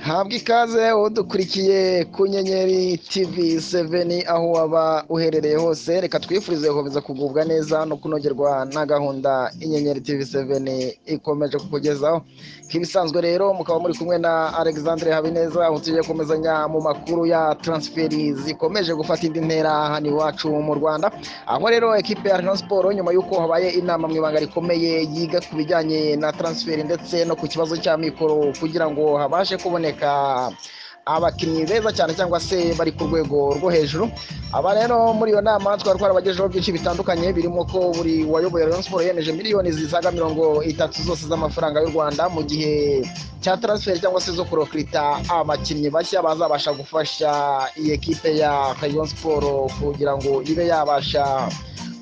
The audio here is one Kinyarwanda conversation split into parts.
habwa ikaze udukurikiye ku nyenyeri tv seveni aho waba uherereye hose reka twifurize gukomeza kugubwa neza no kunogerwa na gahunda inyenyeri tv seveni ikomeje kukugezaho nk'ibisanzwe rero mukaba muri kumwe na alexandre habineza aho tugiye komezanya mu makuru ya taransiferi zikomeje gufata indi ntera hano iwacu mu rwanda aho rero ekipe ya Rayon siporo nyuma y'uko habaye inama mu ibanga rikomeye yiga ku bijyanye na taransiferi ndetse no ku kibazo cya mikoro kugira ngo habashe kuboneka abakinnyi beza cyane cyangwa se bari ku rwego rwo hejuru aba rero muri iyo nama twari twarabagejeho byinshi bitandukanye birimo ko buri wayoboye Rayon Sports yemeje miliyoni zisaga mirongo itatu zose z'amafaranga y'u Rwanda mu gihe cya transfer cyangwa se zo kurokirita abakinnyi bashya bazabasha gufasha iyi ekipe ya Rayon Sports kugira ngo ibe yabasha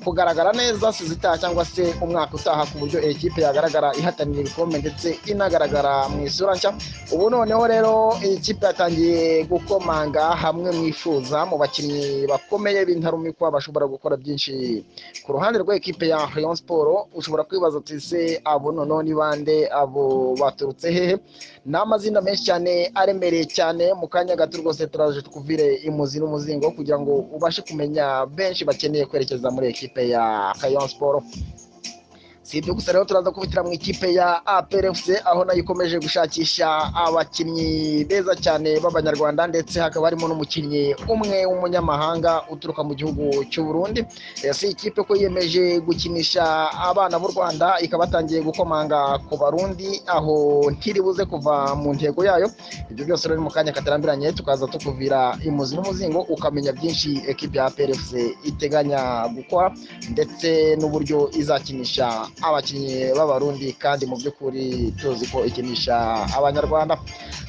kugaragara neza sizitaha cyangwa se umwaka utaha ku buryo ekipe yagaragara ihatanira ibikombe ndetse inagaragara mu isura nshya ubu noneho rero ikipe yatangiye gukomanga hamwe mwifuza mu bakinnyi bakomeye b'intarumikwa bashobora gukora byinshi ku ruhande rw'ekipe ya Rayon Sports ushobora kwibaza uti se abo noneho ni bande abo baturutse hehe ni amazina menshi cyane aremereye cyane mu kanya gato rwose turaje twuvire imuzi n'umuzingo kugira ngo ubashe kumenya benshi bakeneye kwerekeza muri ekipe ya Rayon Sports si ibyo gusa rero turaza kubitira mu ikipe ya APRFC aho nayo ikomeje gushakisha abakinnyi beza cyane b'abanyarwanda ndetse hakaba harimo n'umukinnyi umwe w'umunyamahanga uturuka mu gihugu cy'u Burundi si ikipe ko yiyemeje gukinisha abana b'u Rwanda ikabatangiye gukomanga ku barundi aho ntiribuze kuva mu ntego yayo ibyo byose rero mu kanya katarambiranye tukaza tukuvira imuzi n'umuzingo ukamenya byinshi ekipe ya APRFC iteganya gukora ndetse n'uburyo izakinisha abakinnyi b'abarundi kandi mu by'ukuri tuzi ko ikinisha abanyarwanda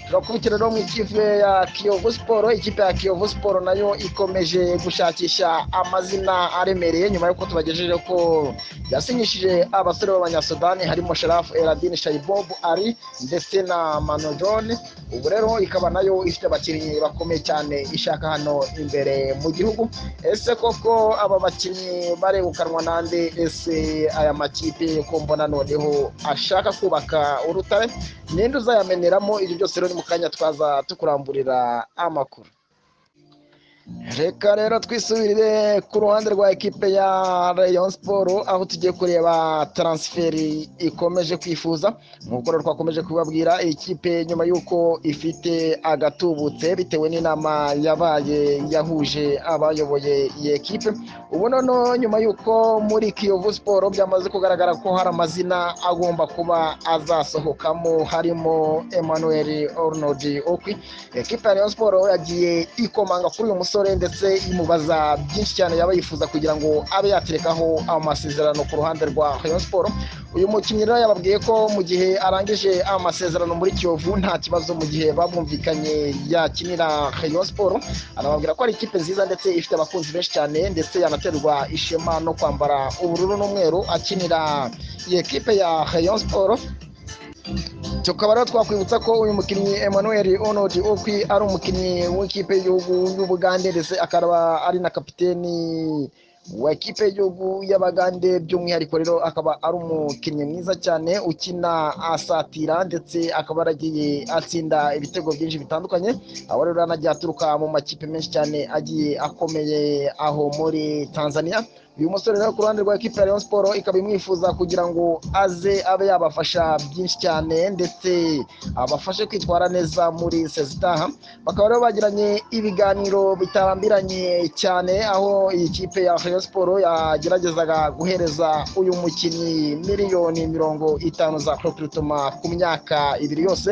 turakubitira rero mu ikipe ya kiyovu siporo ikipe ya kiyovu siporo nayo ikomeje gushakisha amazina aremereye nyuma y'uko tubagejeje ko yasinyishije abasore b'abanyasudani harimo sharafu eradini shayibob ari ndetse na mano john ubu rero ikaba nayo ifite abakinnyi bakomeye cyane ishaka hano imbere mu gihugu ese koko aba bakinnyi baregukanwa nande ese aya makipe ko mbona noneho ashaka kubaka urutare ninde uzayameneramo ibyo byose rero ni mu kanya twaza tukuramburira amakuru reka rero twisubirire ku ruhande rwa ekipe ya Rayon Sports aho tugiye kureba taransiferi ikomeje kwifuza nk'uko rero twakomeje kubabwira ikipe nyuma y'uko ifite agatubutse bitewe n'inama yabaye yahuje abayoboye iyi ekipe ubu noneho nyuma y'uko muri kiyovu siporo byamaze kugaragara ko hari amazina agomba kuba azasohokamo harimo Emmanuel Arnold Okwi ekipe ya Rayon Sports yagiye ikomanga kuri uyu musozi ndetse imubaza byinshi cyane yaba yifuza kugira ngo abe yaterekaho amasezerano ku ruhande rwa Rayon Sports uyu mukinnyi rero yababwiye ko mu gihe arangije amasezerano muri Kiyovu nta kibazo mu gihe bamwumvikanye yakinira Rayon Sports anababwira ko ari ikipe nziza ndetse ifite abakunzi benshi cyane ndetse yanaterwa ishema no kwambara ubururu n'umweru akinira iyi ekipe ya Rayon Sports tukaba rero twakwibutsa ko uyu mukinnyi Emmanuel Onodi Okwi ari umukinnyi w'ikipe y'igihugu y'Ubugande ndetse akaba ari na kapiteni wa ekipe y'igihugu y'abagande by'umwihariko rero akaba ari umukinnyi mwiza cyane ukina asatira ndetse akaba yaragiye atsinda ibitego byinshi bitandukanye aho rero anagiye aturuka mu makipe menshi cyane agiye akomeye aho muri Tanzania uyu musore rero ku ruhande rwa ekipa ya Rayon Sports ikaba imwifuza kugira ngo aze abe yabafasha byinshi cyane ndetse abafashe kwitwara neza muri sezitaha bakaba rero bagiranye ibiganiro bitarambiranye cyane aho iyi kipe ya Rayon Sports yageragezaga guhereza uyu mukinnyi miliyoni mirongo itanu za proprietoma ku myaka ibiri yose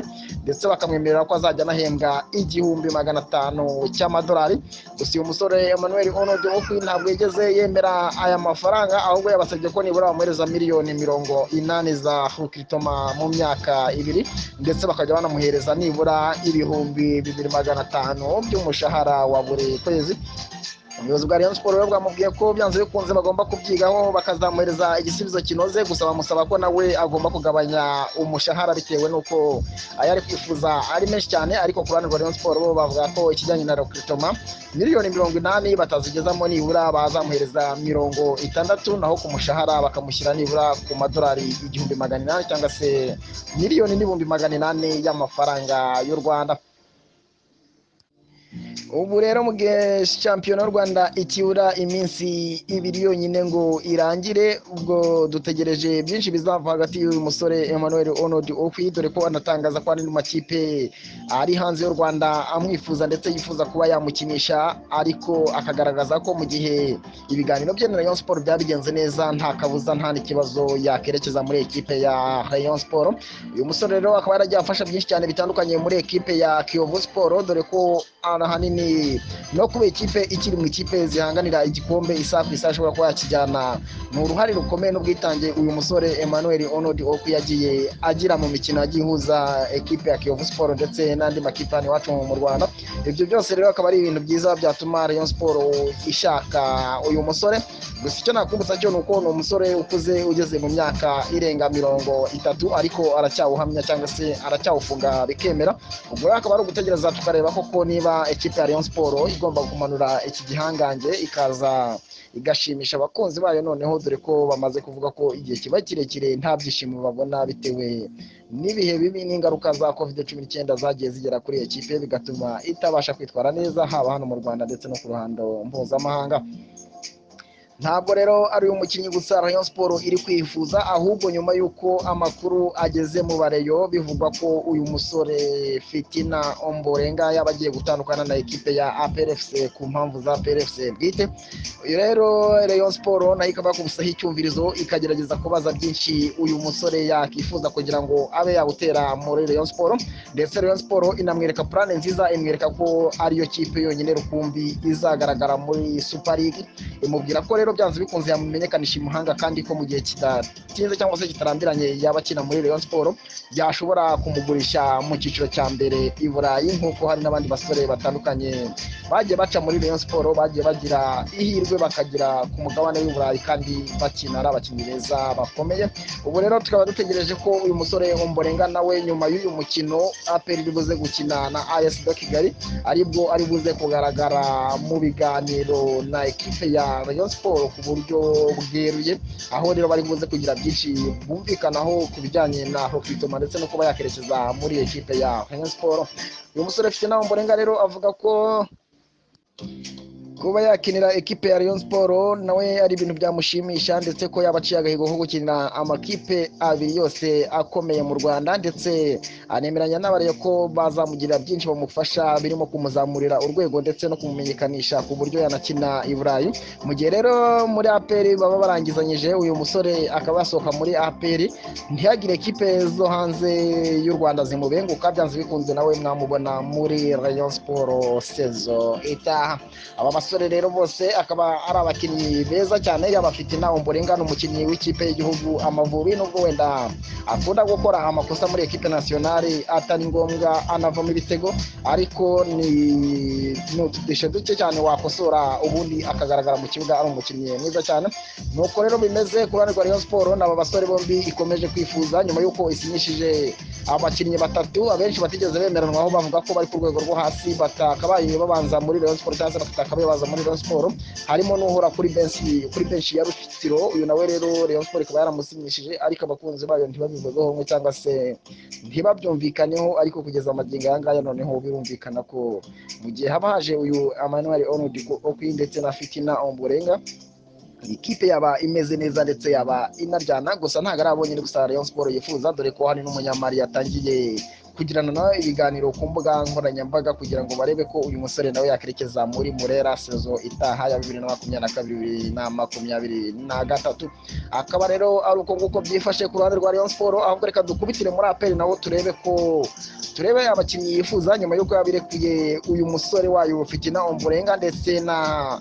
ndetse bakamwemerera ko azajya anahembwa igihumbi magana atanu cy'amadolari gusa uyu musore Emmanuel Onodo ntabwo yigeze yemera aya mafaranga ahubwo yabasabye ko nibura bamuhereza miliyoni mirongo inani za rukitoma mu myaka ibiri ndetse bakajya banamuhereza nibura ibihumbi bibiri magana atanu by'umushahara wa buri kwezi ubuyobozi bwa Rayon Sports bwamubwiye ko byanze bikunze bagomba kubyigaho bakazamuhereza igisubizo kinoze gusa bamusaba ko nawe agomba kugabanya umushahara bitewe n'uko ayari kwifuza ari menshi cyane ariko ku ruhande rwa Rayon Sports bo bavuga ko ikijyanye na Rokritoma miliyoni mirongo inani batazigezamo nibura bazamuhereza mirongo itandatu naho ku mushahara bakamushyira nibura ku madolari igihumbi magana inani cyangwa se miliyoni n'ibihumbi magana inani y'amafaranga y'u Rwanda ubu rero mu gihe shampiyona y'u rwanda ikibura iminsi ibiri yonyine ngo irangire ubwo dutegereje byinshi bizava hagati y'uyu musore emmanuel onodi okwi dore ko anatangaza ko ari mu makipe ari hanze y'u rwanda amwifuza ndetse yifuza kuba yamukinisha ariko akagaragaza ko mu gihe ibiganiro bye na rayon sport byabigenze neza nta kabuza nta n'ikibazo yakerekeza muri ekipe ya rayon sport uyu musore rero akaba yaragiye afasha byinshi cyane bitandukanye muri ekipe ya kiyovu sport dore ko ahanini no kuba ikipe ikiri mu ikipe zihanganira igikombe isaha ku isaha ashobora kuba yakijyana ni uruhare rukomeye n'ubwitange uyu musore emmanuel onodi oku yagiye agira mu mikino yagiye ihuza ekipe ya kiyovu sport ndetse n'andi makipe hano iwacu mu rwanda ibyo byose rero akaba ari ibintu byiza byatuma rayon sport ishaka uyu musore gusa icyo nakwibutsa cyo ni uko ni umusore ukuze ugeze mu myaka irenga mirongo itatu ariko aracyawuhamya cyangwa se aracyawufunga bikemera ubwo rero akaba ari ugutegereza tukareba koko niba ekipe ya rayon sport igomba kumanura iki gihangange ikaza igashimisha abakunzi bayo noneho dore ko bamaze kuvuga ko igihe kiba kirekire nta byishimo babona bitewe n'ibihe bibi n'ingaruka za covid cumi n'icyenda zagiye zigera kuri iyo kipe bigatuma itabasha kwitwara neza haba hano mu rwanda ndetse no ku ruhando mpuzamahanga ntabwo rero ari uyu mukinnyi gusa rayon siporo iri kwifuza ahubwo nyuma y'uko amakuru ageze mu bareyo bivugwa ko uyu musore fitina omborenga yaba agiye gutandukana na ekipe ya aprfc ku mpamvu za aprfc bwite uyu rero rayon siporo nayo ikaba yakubisaho icyumvirizo ikagerageza kubaza byinshi uyu musore yakifuza kugira ngo abe yawutera muri rayon siporo ndetse rayon siporo inamwereka purane nziza imwereka ko ariyo kipe yonyine rukumbi izagaragara muri super league imubwira ko rero byanze bikunze yamenyekanisha imuhanga kandi ko mu gihe kidatinze cyangwa se kitarambiranye yaba akina muri Rayon siporo yashobora kumugurisha mu cyiciro cya mbere i burayi nk'uko hari n'abandi basore batandukanye bagiye baca muri Rayon siporo bagiye bagira ihirwe bakagira ku mugabane w'i burayi kandi bakina ari abakinnyi beza bakomeye ubu rero tukaba dutegereje ko uyu musore umborenga nawe nyuma y'uyu mukino aperi iri buze gukina na as do kigali aribwo ari buze kugaragara mu biganiro na ekipe ya rayon siporo ku buryo bweruye aho rero bari buze kugira byinshi bumvikanaho ku bijyanye na rokitoma ndetse no kuba yakerekeza muri ekipe ya rayon siporo uyu musore afite inama mborenga rero avuga ko kuba yakinira ekipe ya rayon siporo nawe ari ibintu byamushimisha ndetse ko yaba aciye agahigo ko gukinira amakipe abiri yose akomeye mu rwanda ndetse anemeranya n'abariya ko bazamugirira byinshi bamufasha birimo kumuzamurira urwego ndetse no kumumenyekanisha ku buryo yanakina i burayi mu gihe rero muri aperi baba barangizanyije uyu musore akaba yasohoka muri aperi ntihagire ekipe zo hanze y'u rwanda zimubenguka byanze bikunze nawe mwamubona muri rayon siporo sezo itaha aba basore rero bose akaba ari abakinnyi beza cyane yabafite nawe mborenga ni umukinnyi w'ikipe y'igihugu amavubi nubwo wenda akunda gukora amakosa muri ekipe nasiyonari atari ngombwa anavamo ibitego ariko ni ni utudishe duke cyane wakosora ubundi akagaragara mu kibuga ari umukinnyi mwiza cyane nuko rero bimeze ku ruhande rwa rayon siporo ni aba basore bombi ikomeje kwifuza nyuma y'uko isinyishije abakinnyi batatu abenshi batigeze bemeranwaho bavuga ko bari ku rwego rwo hasi batakabaye babanza muri rayon siporo cyangwa se bakatakabaye baza muri Rayon Sport harimo n'uhora kuri benshi kuri benshi ya Rutsiro uyu nawe rero Rayon Sport ikaba yaramusinyishije ariko abakunzi bayo ntibabivuzeho rumwe cyangwa se ntibabyumvikaneho ariko kugeza amagingo aya ngaya noneho birumvikana ko mu gihe haba haje uyu Emmanuel Onudi Okwi ndetse na Fitina Omborenga ikipe yaba imeze neza ndetse yaba inaryana gusa ntabwo ari abonyine gusa Rayon Sport yifuza dore ko hari n'umunyamari yatangiye kugirana nawe ibiganiro ku mbuga nkoranyambaga kugira ngo barebe ko uyu musore nawe yakerekeza muri murera sezo itaha ya bibiri na makumyabiri na kabiri na makumyabiri na gatatu akaba rero ari uko nguko byifashe ku ruhande rwa rayon siporo ahubwo reka dukubitire muri aperi nawo turebe ko turebe abakinnyi yifuza nyuma y'uko yabirekuye uyu musore wayo fitina omborenga ndetse na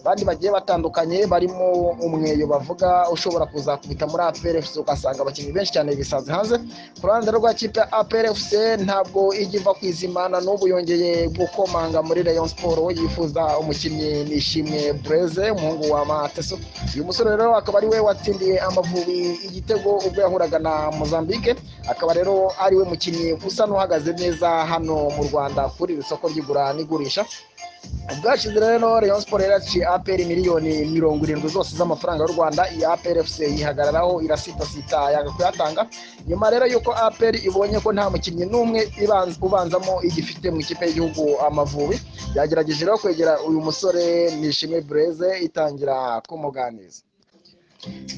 abandi bagiye batandukanye barimo umweyo bavuga ushobora kuzakubita muri APRFC ugasanga abakinnyi benshi cyane bisanze hanze ku ruhande rw'ikipe ya APRFC ntabwo ijya iva ku izima na n'ubu yongeye gukomanga muri Rayon Sport yifuza umukinnyi Nishimwe Breze umuhungu wa Mateso uyu musore rero akaba ari we watsindiye Amavubi igitego ubwo yahuraga na Mozambique akaba rero ari we mukinnyi usa n'uhagaze neza hano mu Rwanda kuri iri soko ry'igura n'igurisha bwashize rero rayon siporo yaraciye aperi miliyoni mirongo irindwi zose z'amafaranga y'u rwanda iyi aperi efuse yihagararaho irasitasita yanga kuyatanga nyuma rero y'uko aperi ibonye ko nta mukinnyi n'umwe ibanz- ubanzamo igifite mu ikipe y'igihugu amavubi yagerageje rero kwegera uyu musore nishimwe bureze itangira kumuganiza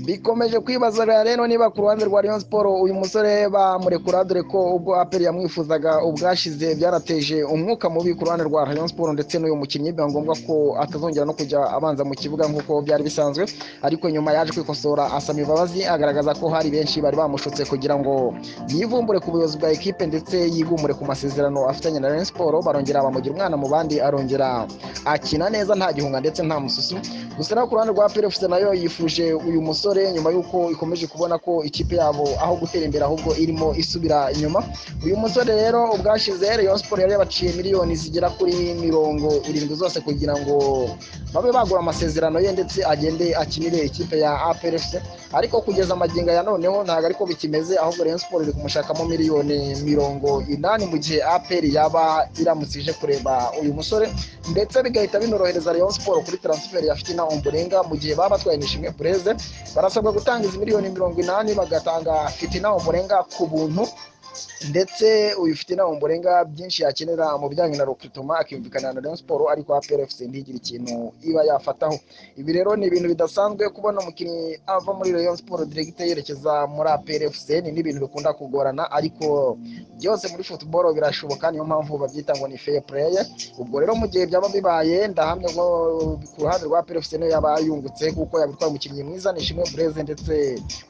bikomeje kwibaza rero niba ku ruhande rwa Rayon Sport uyu musore bamurekura dore ko ubwo aperi yamwifuzaga ubwashize byanateje umwuka mubi ku ruhande rwa Rayon Sport ndetse n'uyu mukinnyi biba ngombwa ko atazongera no kujya abanza mu kibuga nk'uko byari bisanzwe ariko nyuma yaje kwikosora asaba imbabazi agaragaza ko hari benshi bari bamushutse kugira ngo yivumbure ku buyobozi bwa ekipe ndetse yigumure ku masezerano afitanye na Rayon Sport barongera bamugira umwana mu bandi arongera akina neza nta gihunga ndetse nta mususu gusa naho ku ruhande rwa PRFC nayo yifuje uyu musore nyuma y'uko ikomeje kubona ko ikipe yabo aho gutera imbere ahubwo irimo isubira inyuma uyu musore rero ubwashize Rayon Sport yari yabaciye miliyoni zigera kuri mirongo irindwi zose kugira ngo babe bagura amasezerano ye ndetse agende akinire ikipe ya APRFC ariko kugeza amagingo ya noneho ntabwo ariko bikimeze ahubwo Rayon Sport iri kumushakamo miliyoni mirongo inani mu gihe APR yaba iramutse ije kureba uyu musore ndetse bigahita binorohereza Rayon Sport kuri transfer ya Fitina Ombolenga mu gihe baba batwaye Nishimwe Bureze barasabwa gutanga izi miliyoni mirongo inani bagatanga Fitina Ombolenga ku buntu ndetse uyu Fitina Ombolenga byinshi yakenera mu bijyanye na recruitment akiyumvikana na Rayon Sport ariko APR FC ntigire ikintu iba yafataho ibi rero ni ibintu bidasanzwe kubona umukinnyi ava muri Rayon Sport direct yerekeza muri APR FC ni n'ibintu bikunda kugorana ariko byose muri football birashoboka niyo mpamvu babyita ngo ni fair play ubwo rero mu gihe byaba bibaye ndahamya ko ku ruhande rwa PFC niyo yaba yungutse kuko yabitwaye umukinnyi mwiza Nishimwe Bureze ndetse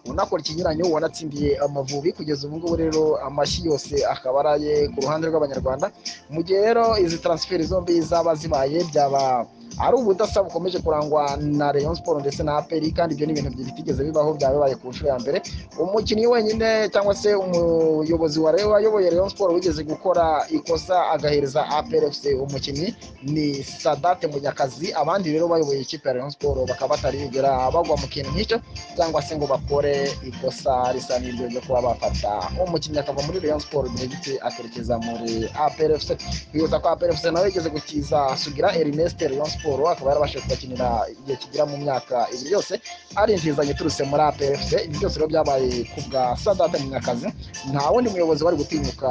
unakora ikinyuranyo wanatsindiye amavubi kugeza ubu ngubu rero amashyi yose akaba ari aye ku ruhande rw'abanyarwanda mu gihe rero izi transfer zombi zaba zibaye byaba ari ubudasa bukomeje kurangwa na Rayon Sport ndetse na APR kandi ibyo ni ibintu bitigeze bibaho byaba bibaye ku nshuro ya mbere umukinnyi wenyine cyangwa se umuyobozi wa Rayon wayoboye Rayon Sport wigeze gukora ikosa agahereza APR FC umukinnyi ni Sadate Munyakazi abandi rero bayoboye ikipe ya Rayon Sport bakaba batarigera bagwa mu kintu nk'icyo cyangwa se ngo bakore ikosa risa n'iryo ryo kuba bafata umukinnyi akava muri Rayon Sport direct akerekeza muri APRFC bihuta ko APRFC nawe yigeze gukiza Sugira Ernest Rayon Sport akaba yarabashije kubakinira igihe kigera mu myaka ibiri yose ari intizanyo iturutse muri APRFC ibi byose rero byabaye ku bwa Sadate Munyakazi nta wundi muyobozi wari gutinyuka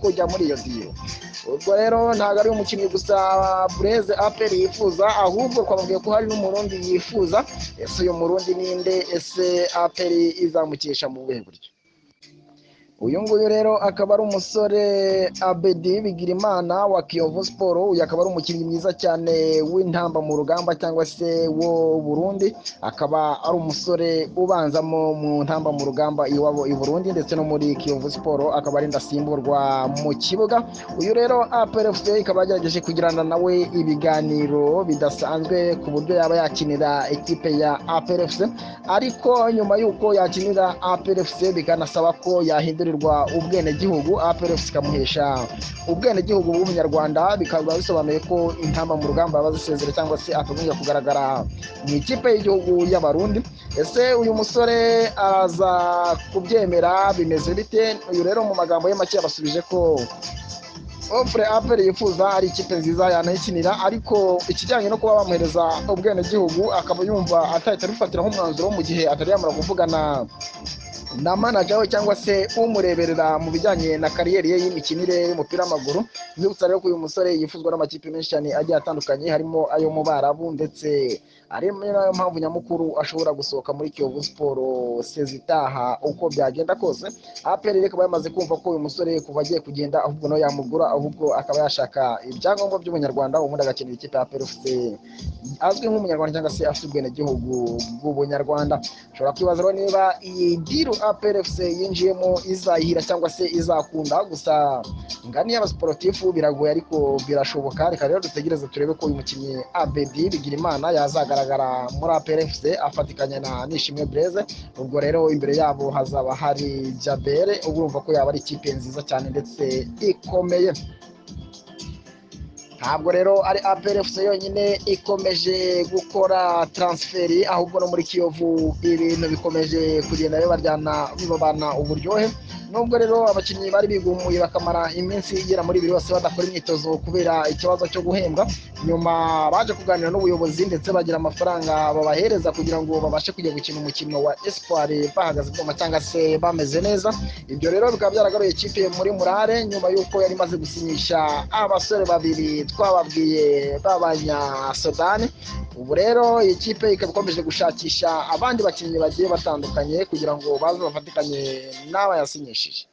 kujya muri iyo diyo ubwo rero ntabwo ari umukinnyi gusa bureze aperi yifuza ahubwo twababwiye ko hari n'umurundi yifuza ese uyu murundi ninde ese aperi izamukesha mu buhe buryo uyu nguyu rero akaba ari umusore abedi bigirimana wa kiyovu siporo uyu akaba ari umukinnyi mwiza cyane w'intamba mu rugamba cyangwa se wo burundi akaba ari umusore ubanzamo mu ntamba mu rugamba iwabo i burundi ndetse no muri kiyovu siporo akaba ari ndasimburwa mu kibuga uyu rero APRFC ikaba yagerageje kugirana nawe ibiganiro bidasanzwe ku buryo yaba yakinira ikipe ya APRFC ariko nyuma y'uko yakinira APRFC bikanasaba ko yahindurirwa ubwenegihugu APRFC ikamuhesha ubwenegihugu bw'umunyarwanda bikaba bisobanuye ko intamba mu rugamba yaba zisezera cyangwa se akagombye kugaragara mu ikipe y'igihugu y'abarundi ese uyu musore araza kubyemera bimeze bite uyu rero mu magambo ye make yabasubije ko ofure aperi yifuza ari ikipe nziza yanayikinira ariko ikijyanye no kuba bamuhereza ubwenegihugu akaba yumva atahita abifatira nk'umwanzuro mu gihe atari yamara kuvugana na manager we cyangwa se umureberera mu bijyanye na kariyeri ye y'imikinire y'umupira w'amaguru nzibutsa rero ko uyu musore yifuzwa n'amakipe menshi cyane agiye atandukanye harimo ayo mu barabu ndetse ari nayo mpamvu nyamukuru ashobora gusohoka muri Kiyovu Siporo sezitaha uko byagenda kose APR rero ikaba yamaze kumva ko uyu musore kuva agiye kugenda ahubwo nawe yamugura ahubwo akaba yashaka ibyangombwa by'umunyarwanda ubundi agakenera ikipe ya PFC azwi nk'umunyarwanda cyangwa se afite ubwenegihugu bw'ubunyarwanda ushobora kwibaza rero niba iyi diru APFC yinjiyemo izayihira cyangwa se izakunda gusa ngani y'abasiporutifu biragoye ariko birashoboka reka rero dutegereze turebe ko uyu mukinnyi Abedi Bigirimana yazagaragara muri APFC afatikanya na Nishimwe Blaise ubwo rero imbere yabo hazaba hari Jabere uba urumva ko yaba ari ikipe nziza cyane ndetse ikomeye ntabwo rero ari APRFC yonyine ikomeje gukora transferi ahubwo no muri Kiyovu ibintu bikomeje kugenda bibaryana bibabana uburyohe nubwo rero abakinnyi bari bigumuye bakamara iminsi igera muri ibiri bose badakora imyitozo kubera ikibazo cyo guhembwa nyuma baje kuganira n'ubuyobozi ndetse bagira amafaranga babahereza kugira ngo babashe kujya gukina umukino wa espoir bahagaze mu matanga se bameze neza ibyo rero bikaba byaragaruye ikipe muri murare nyuma y'uko yari imaze gusinyisha abasore babiri twababwiye b'abanya sudani ubu rero iyi kipe ikaba ikomeje gushakisha abandi bakinnyi bagiye batandukanye kugira ngo baze bafatikanye n'abayasinyishije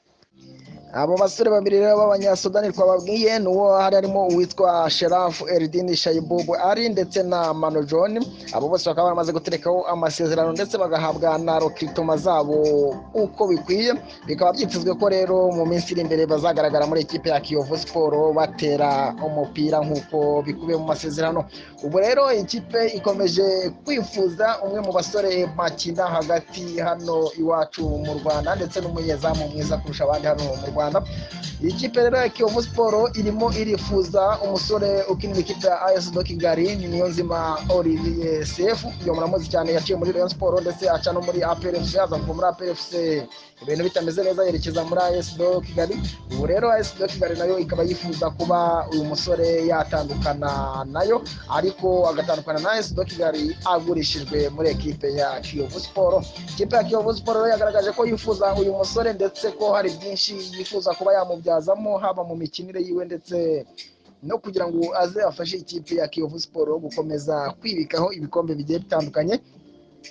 abo basore babiri rero b'abanyasudani twababwiye ni uwo hari harimo uwitwa sherafu eridini shayibubu ari ndetse na mano john abo bose bakaba baramaze guterekaho amasezerano ndetse bagahabwa na rokitoma zabo uko bikwiye bikaba byitezwe ko rero mu minsi iri imbere bazagaragara muri ikipe ya kiyovu siporo batera umupira nk'uko bikubiye mu masezerano ubu rero ikipe ikomeje kwifuza umwe mu basore bakina hagati hano iwacu mu rwanda ndetse n'umunyezamu mwiza kurusha abandi hano mu rwanda rwanda iyi kipe rero ya kiyovu siporo irimo irifuza umusore ukinira ikipe ya ayesi do kigali ni niyo nzima olivier sefu iyo muramuzi cyane yaciye muri rayon siporo ndetse aca no muri aperefusi yaza kuva muri aperefusi ibintu bitameze neza yerekeza muri ayesi do kigali ubu rero ayesi do kigali nayo ikaba yifuza kuba uyu musore yatandukana nayo ariko agatandukana na ayesi do kigali agurishijwe muri ekipe ya kiyovu siporo ikipe ya kiyovu siporo yagaragaje ko yifuza uyu musore ndetse ko hari byinshi yifuza kuba yamubyazamo haba mu mikinire yiwe ndetse no kugira ngo aze afashe ikipe ya kiyovu siporo gukomeza kwibikaho ibikombe bigiye bitandukanye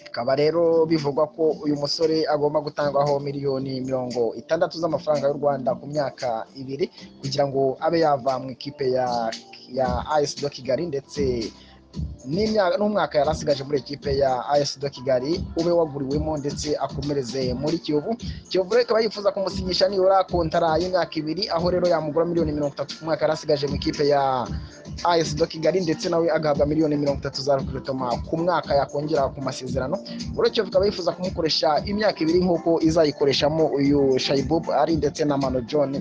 bikaba rero bivugwa ko uyu musore agomba gutangwaho miliyoni mirongo itandatu z'amafaranga y'u rwanda ku myaka ibiri kugira ngo abe yava mu ikipe ya ya ayesi do kigali ndetse n'umwaka yari asigaje muri ekipe ya ayesi do kigali ube waguriwemo ndetse akomereze muri kiyovu kiyovu rero ikaba yifuza kumusinyisha nibura kontara y'imyaka ibiri aho rero yamugura miliyoni mirongo itatu ku mwaka yari asigaje mu ikipe ya ayesi do kigali ndetse nawe agahabwa miliyoni mirongo itatu za rukirutoma ku mwaka yakongera ku masezerano uretse kiyovu ikaba yifuza kumukoresha imyaka ibiri nk'uko izayikoreshamo uyu shayibubu ari ndetse na mano john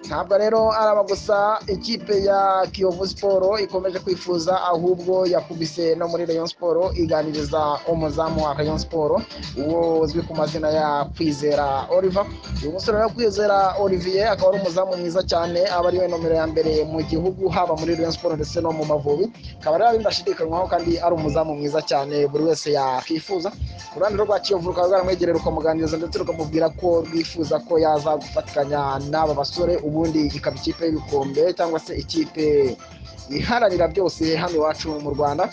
ntabwo rero araba gusa ikipe ya kiyovu siporo ikomeje kwifuza ahubwo yakubise no muri rayon siporo iganiriza umuzamu wa rayon siporo uwo uzwi ku mazina ya kwizera oliver uyu musore wa kwizera olivier akaba ari umuzamu mwiza cyane aba ariwe nomero ya mbere mu gihugu haba muri rayon siporo ndetse no mu mavubi akaba rero bindashidikanywaho kandi ari umuzamu mwiza cyane buri wese yakwifuza ku ruhande rwa kiyovu rukaba rwaramwegerera rukamuganiriza ndetse rukamubwira ko rwifuza ko yaza gufatikanya n'aba basore ubundi ikaba ikipe y'ibikombe cyangwa se ikipe iharanira byose hano iwacu mu rwanda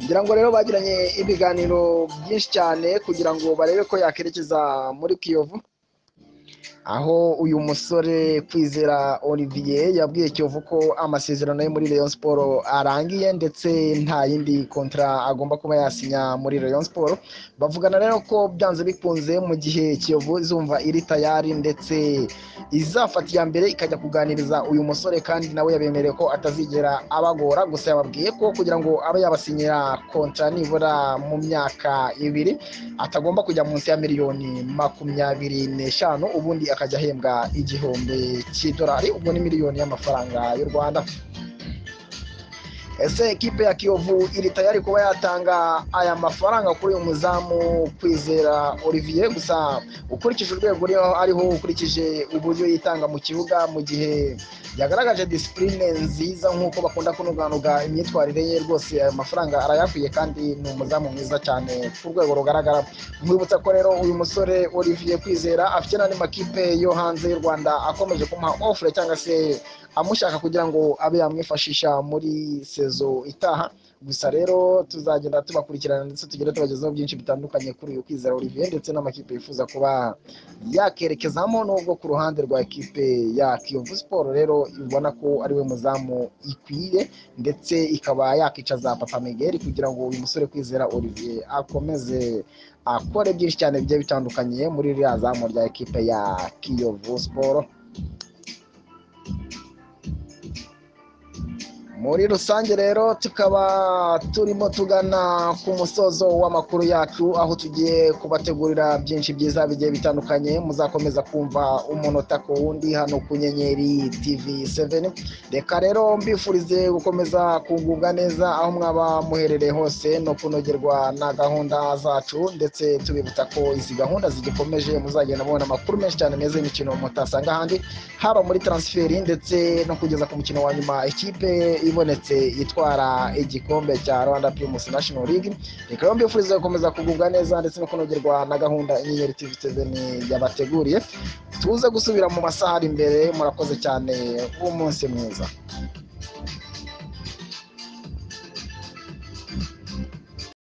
ngira ngo rero bagiranye ibiganiro byinshi cyane kugira ngo barebe ko yakerekeza muri kiyovu aho uyu musore kwizera olivier yabwiye kiyovu ko amasezerano ye muri rayon siporo arangiye ndetse nta yindi kontara agomba kuba yasinya muri rayon siporo bavugana rero ko byanze bikunze mu gihe kiyovu izumva iri tayari ndetse izafata iya mbere ikajya kuganiriza uyu musore kandi nawe yabemereye ko atazigera abagora gusa yababwiye ko kugira ngo abe yabasinyira kontara nibura mu myaka ibiri atagomba kujya munsi ya miliyoni makumyabiri n'eshanu ubundi akajya ahembwa igihumbi cy'idolari ubwo ni miliyoni y'amafaranga y'u rwanda ese ekipe ya kiyovu iri tayari kuba yatanga aya mafaranga kuri uyu muzamu kwizera olivier gusa ukurikije urwego ariho ukurikije uburyo yitanga mu kibuga mu gihe yagaragaje disipurine nziza nk'uko bakunda kunuganuga imyitwarire ye rwose ayo mafaranga arayakwiye kandi ni umuzamu mwiza cyane ku rwego rugaragara mwibutsa ko rero uyu musore olivier kwizera afite n'andi makipe yo hanze y'u rwanda akomeje kumuha ofure cyangwa se amushaka kugira ngo abe yamwifashisha muri sezo itaha gusa rero tuzagenda tubakurikirana ndetse tugenda tubagezaho byinshi bitandukanye kuri uyu kwizera olivier ndetse n'amakipe yifuza kuba yakerekezamo nubwo ku ruhande rwa ekipe ya kiyovu siporo rero ibona ko ari we muzamu ikwiye ndetse ikaba yakicaza papa migeri kugira ngo uyu musore kwizera olivier akomeze akore byinshi cyane bigiye bitandukanye muri ririya zamu rya ekipe ya kiyovu siporo muri rusange rero tukaba turimo tugana ku musozo w'amakuru yacu aho tugiye kubategurira byinshi byiza bigiye bitandukanye muzakomeza kumva umunota ku wundi hano ku nyenyeri tv 7 reka rero mbifurize gukomeza kugubwa neza aho mwaba muherereye hose no kunogerwa na gahunda zacu ndetse tubibutsa ko izi gahunda zigikomeje muzagenda mubona amakuru menshi cyane meza y'imikino mutasanga ahandi haba muri transferi ndetse no kugeza ku mukino wa nyuma ikipe ibonetse itwara igikombe cya rwanda primus national league reka rero mbifuriza gukomeza kugubwa neza ndetse no kunogerwa na gahunda inyenyeri tv 7 yabateguriye tuze gusubira mu masaha ari imbere murakoze cyane umunsi mwiza